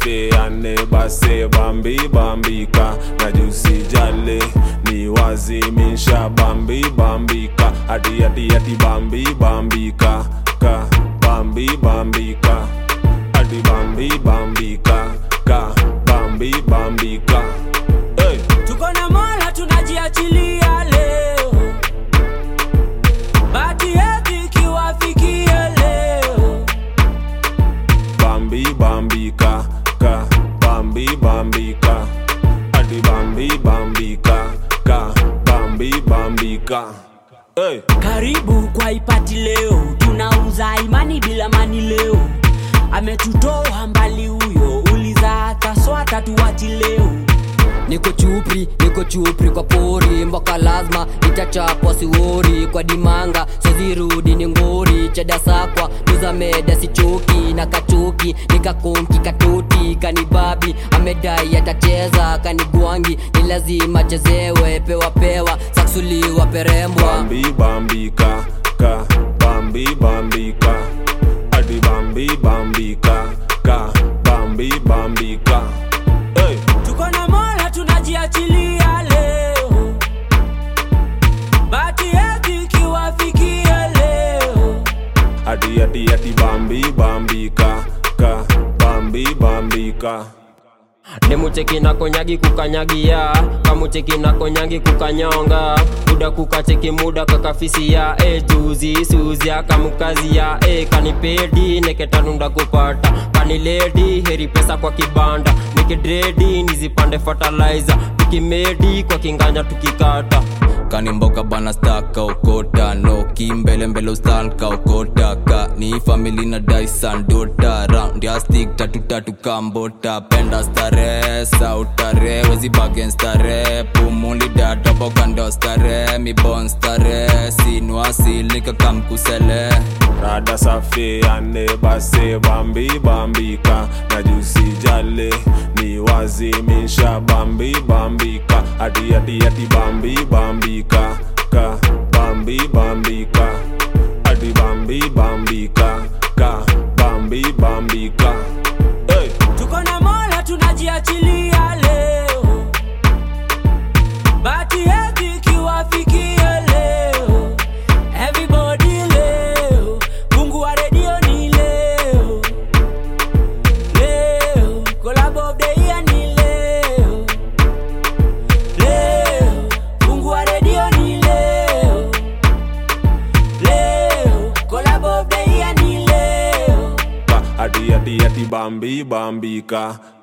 safiane base bambi bambika na jusijale ni wazimisha bambi bambika adi adi adi bambi bambika ka bambi bambika adi bambi bambika ka bambi bambika hey. tuko na mola tunajiachilia leo bati yetu ikiwafikia leo bambi bambika ka bambi bambika adi bambi bambika ka bambi bambika hey. karibu kwa ipati leo tunauza imani bila mani leo ametutoa mbali huyo uliza hata swata tuwati leo niko chupri niko chupri kwa pori mboka lazima itachapwa siwori kwa dimanga sozirudi ni ngori chedasakwa tuzameda sichoki na kachoki nikakonki katoti kanibabi amedai atacheza kanigwangi ni lazima chezewe pewa pewa saksuliwa perembwa bambi bambika ka bambi bambika adi bambi bambika ka bambi bambika hey. tuko na mola tunajiachilia leo bati yetu ikiwafikia leo adi adi adi bambi bambika ka bambi bambika nemucheki na konyagi kukanyagia kamucheki na konyagi kukanyonga muda kukacheki muda kakafisia e juzi suzia kamukazia e kanipedi neketanunda kupata kaniledi heri pesa kwa kibanda nikidredi nizipande fertilizer tukimedi kwa kinganya tukikata kanimboka bana staka okota no kimbele mbele ustanka okota ka ni famili na daisan dota round ya stick tatu tatu kambota penda stare sautare wezi bagen stare pumuli datopo kando stare mi bon stare sinwasilika kamkusele rada safiane base bambi bambika na jusijale ni wazimisha bambi bambika adi adi adi bambi bambika ka bambi bambika adi bambi bambika ka bambi bambika hey. tuko na mola tunajiachilia leo bati yetu ikiwafikia leo everybody leo mungu wa redio ni leo leo collab of the year ni leo leo mungu wa redio ni leo leo collab of the year ni leo Ba- adi adi adi bambi bambika